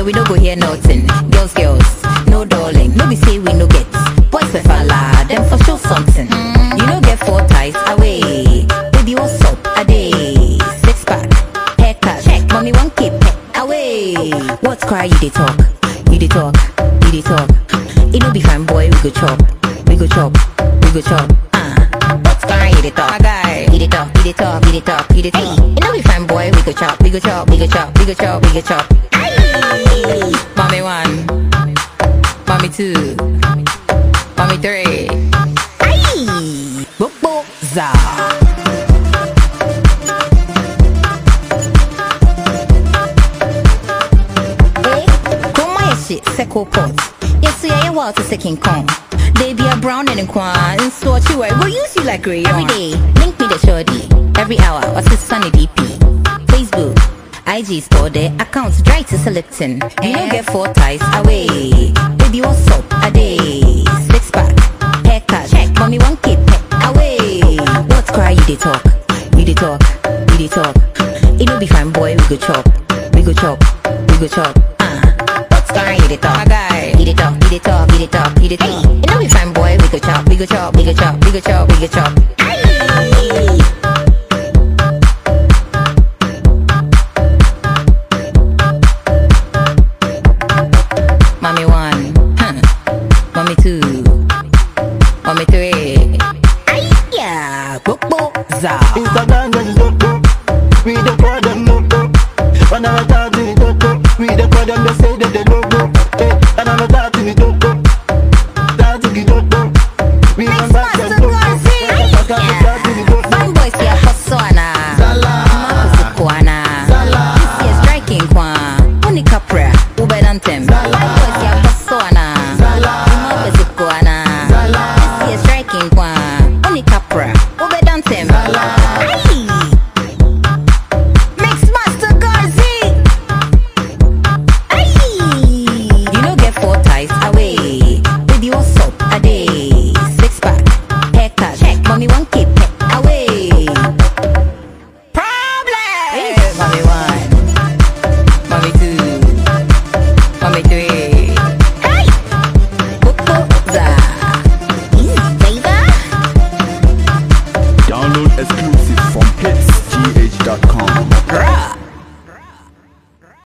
we no go hear nothing. Girls, girls, no darling. No be say we no get. Boys be falla, them for sure something. You no get four ties away. Baby, what's up? A day. Six pack, haircut, check. Mommy, one keep away. What's cry? You dey talk, you dey talk, you dey talk. It no be fine, boy. We go chop, we go chop, we go chop. Ah, what's cry? You dey talk, my guy. You dey talk, you dey talk, you dey talk, you dey talk. It no be fine, boy. We go chop, we go chop, we go chop, we go chop, we go chop. Aye. Mommy one, mommy two, mommy three. Aye, bobo za. Eh, Kuma ya shit, seko pot. Yes, yeah, yeah, well, to second Kong. They be a brown and a kwan, and so what you wear, we'll use you like rayon. Every day, link me the shorty. Every hour, what's his sunny DP? Facebook, IG store their accounts dry to selecting. You don't get four ties away. Baby, what's up? A day. Six pack, haircut, check. Mommy, one keep away. What's cry? You dey talk, you dey talk, you dey talk. It no be fine, boy. We go chop, we go chop, we go chop. Ah, what's cry? You dey talk, my guy. You dey talk, you dey talk, you dey talk, you dey talk. It no be fine, boy. We go chop, we go chop, we go chop, we go chop, we go chop. Aye. Mommy one, huh. mommy two, mommy three. Aiyah, bobo za. Instagram just dodo. We the call them no go. When I'm talking dodo, we the call them they say that they no go. Hey, and I'm talking dodo. Talking dodo. We Next don't back master them no go. Garzi. Talking talking dodo. Fine boys ya koswana. Zala. Makusi kwana. Zala. This year striking kwa. Uni kapra, ube dantem. Fine boys ya koswana. Zala. Makusi kwana. Zala. This year striking kwa. Uni kapra, ube dantem. Aye. Mix Master Garzi. Aye. You no get four ties away. Baby, what's up? A day. Six pack, haircut, check. Mommy, one keep away. Problem. Mommy one, mommy two, mommy three.